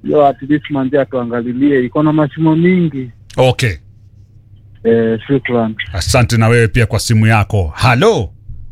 hiyo at least manzi atuangalilie, iko na mashimo mingi. okay Eh, shukran. asante na wewe pia kwa simu yako halo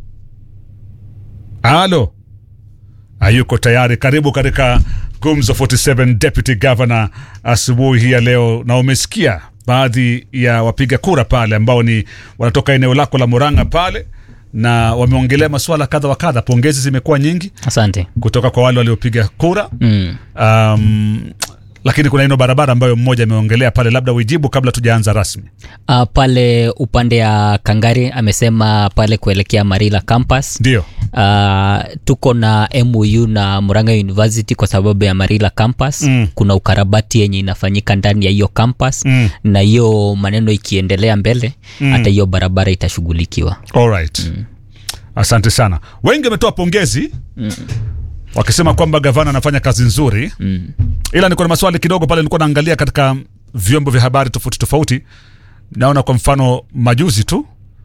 halo hayuko tayari karibu katika gumzo 47 deputy governor asubuhi hii ya leo na umesikia baadhi ya wapiga kura pale ambao ni wanatoka eneo lako la muranga pale na wameongelea masuala kadha wa kadha pongezi zimekuwa nyingi asante kutoka kwa wale waliopiga kura mm. um, lakini kuna ino barabara ambayo mmoja ameongelea pale labda uijibu kabla tujaanza rasmi uh, pale upande ya kangari amesema pale kuelekea marila campus ndio uh, tuko na mou na muranga university kwa sababu ya marila campus Mm. kuna ukarabati yenye inafanyika ndani ya hiyo campus Mm. na hiyo maneno ikiendelea mbele hata hiyo barabara itashughulikiwa Alright. asante sana wengi wametoa pongezi wakisema kwamba gavana anafanya kazi nzuri mm. ila niko na maswali kidogo pale nilikuwa naangalia katika vyombo vya habari tofauti tofauti naona kwa mfano majuzi tu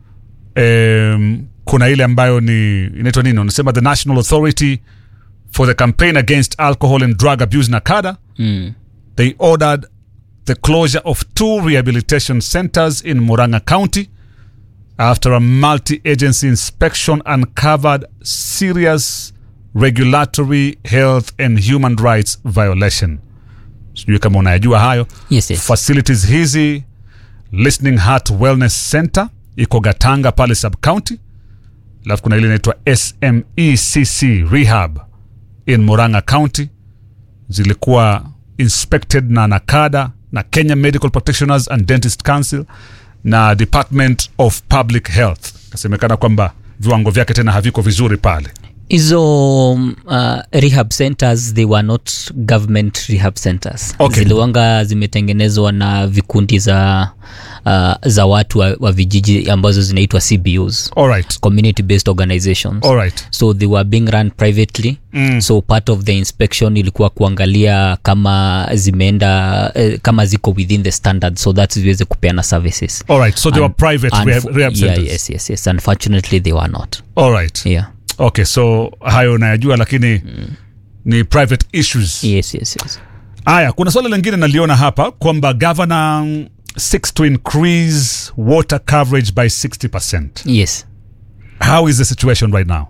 em, kuna ile ambayo ni inaitwa nini wanasema the national authority for the campaign against alcohol and drug abuse nakada Mm. they ordered the closure of two rehabilitation centers in Muranga County after a multi agency inspection uncovered serious regulatory health and human rights violation. Sijui kama unayajua hayo. yes, yes. Facilities hizi Listening Heart Wellness Center iko Gatanga pale sub county, alafu kuna ile inaitwa SMECC Rehab in Muranga County zilikuwa inspected na nakada na kenya medical practitioners and dentist council na department of public health kasemekana kwamba viwango vyake tena haviko vizuri pale hizo um, uh, rehab centers they were not government rehab centers Okay. ziliwanga zimetengenezwa na vikundi za uh, za watu wa, wa vijiji ambazo zinaitwa cbus alright community based organizations alright so they were being run privately Mm. so part of the inspection ilikuwa kuangalia kama zimeenda eh, kama ziko within the standard so that ziweze kupeana services alright so they were Un- private unfo- rehab, rehab yeah, centers yes, yes, yes. unfortunately they were not alright yeah. okay so hayo unayajua lakini ni private issues yes, yes, yes. haya kuna swala lingine naliona hapa kwamba governor seeks to increase water coverage by 60% yes. how is the situation right now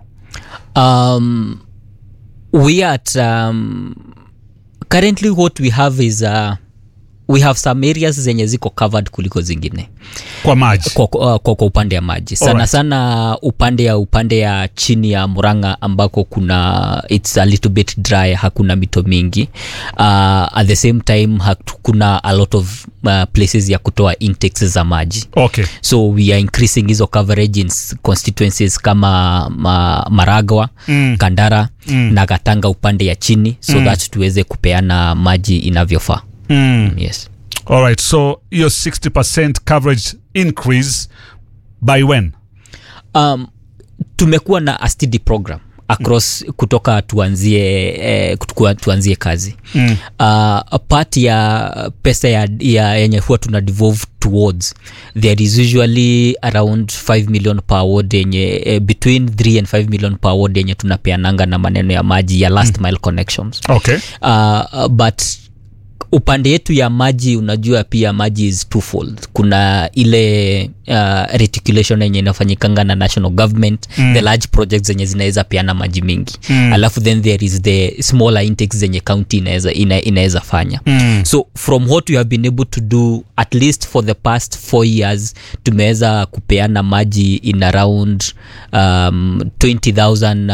um, we are at um, currently what we have is uh, we have some areas zenye ziko covered kuliko zingine kwa maji kwa, kwa, kwa, kwa upande ya maji sana Alright. sana upande ya upande ya chini ya muranga ambako kuna its a little bit dry hakuna mito mingi uh, at the same time hakuna a lot of uh, places ya kutoa intakes za maji okay so we are increasing hizo coverage in s- constituencies kama ma, maragwa Mm. kandara mm. na katanga upande ya chini so mm. that tuweze kupeana maji inavyofaa mm. yes alright so hiyo 60% coverage increase by when um, tumekuwa na a steady program across mm. kutoka tuanzie eh, kutukua, tuanzie kazi mm. uh, part ya pesa ya, ya yenye huwa tuna devolve towards there is usually around 5 million per ward yenye eh, between 3 and 5 million per ward yenye tunapeananga na maneno ya maji ya last mile connections okay uh, but upande yetu ya maji unajua pia maji is twofold kuna ile uh, reticulation yenye inafanyikanga na national government mm. the large projects zenye zinaweza peana maji mingi mm. alafu then there is the smaller intakes zenye county inaweza ina, inaweza fanya Mm. so from what we have been able to do at least for the past four years tumeweza kupeana maji in around um, 20000